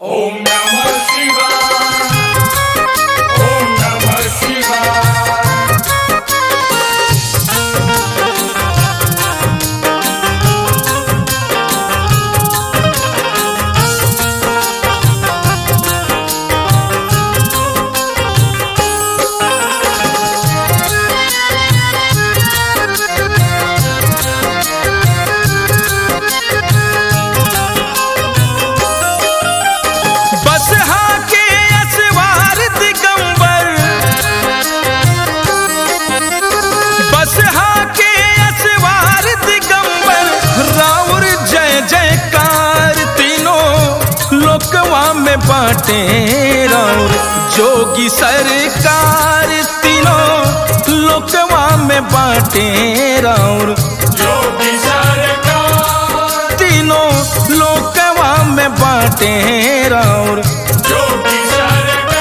ओम नमः शिवाय ओम नमः शिवाय बस के असवार दिगंबर बस के असवार दिगंबर राउर जय जयकार तीनों लोकवा में बाटे राउर जोगी सरकार तीनों लोकवा में बाटे राउर योगी सरकार तीनों लोकवा में बाटे राउर योगी सरकार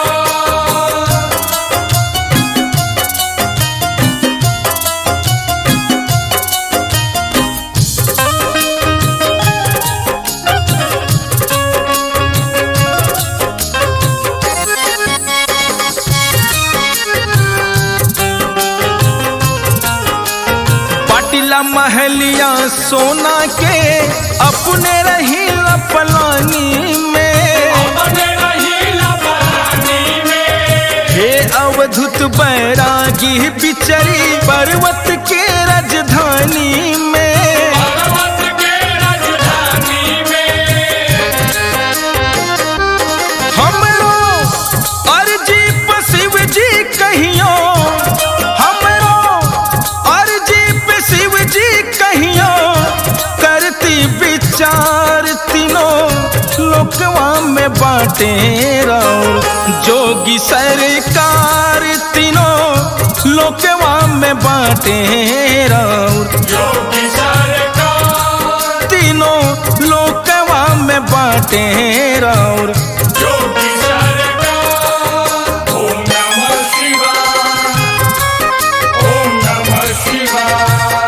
पाटिला महलिया सोना के अपने रही पलानी में अपने रहीला पलानी में हे अवधुत बैरागी बिचरी पर्वत के राजधानी में पर्वत के राजधानी में हमरो अर्जी पर शिव जी कहियो हमरो अर्जी पे शिव जी कहियो करती विचार तीनों लोकवा में बाटे राउर जोगी सरकार तीनों लोकवा में बाटे राउर योगी सरकार तीनों लोकवा में बाटे राउर योगी सरकार ओम नमः शिवाय ओम नमः शिवाय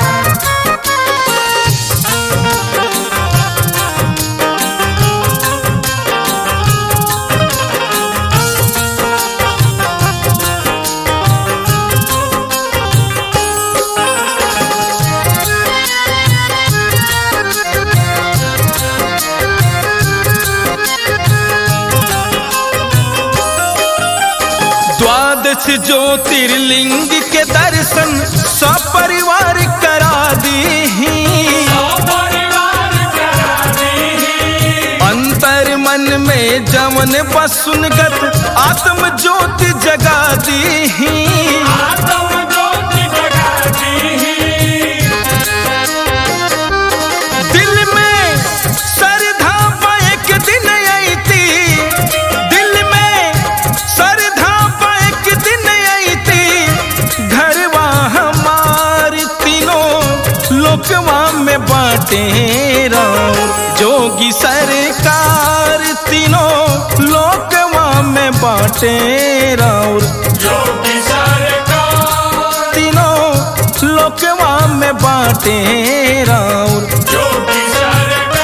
द्वादश ज्योतिर्लिंग के दर्शन सपरिवार करा दी परिवार करा दी अंतर मन में जवन बसुनगत आत्म ज्योति जगा दी आत्म ज्योति जगा दी दिल में श्रद्धा पा एक दिन अईती दिल में श्रद्धा पा एक दिन अईती घरवा हमार तीनों लोकवा में बाटे राउर जोगी सरकार तीनों लोकवा में बाटे राउर योगी सरकार तीनों लोकवा में बाटे राउर योगी सरकार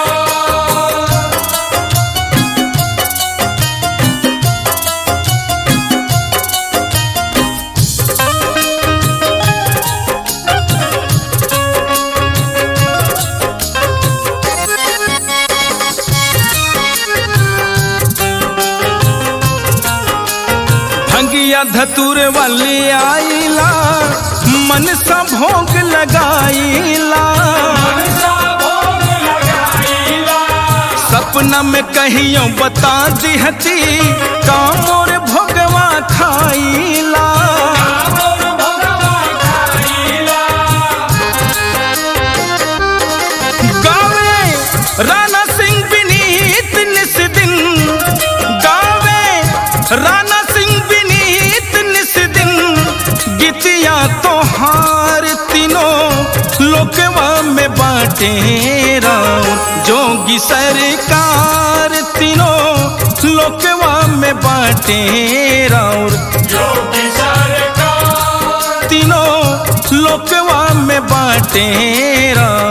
भंगिया धतुर वाली आईला मन सा भोग लगाईला मनसा भोग लगाईला सपना में कहियो बता दिहती कामोर भोगवा खाईला कामोर भगवा खाईला गावे राणा सिंह विनीत निस दिन गावे राणा सिंह विनीत निस दिन गीतिया तोहार तीनों लोकवा में बाटे राम जोगी सरकार तीनों लोकवा में बाटे राउर योगी सरकार तीनों लोकवा में बाटे राउर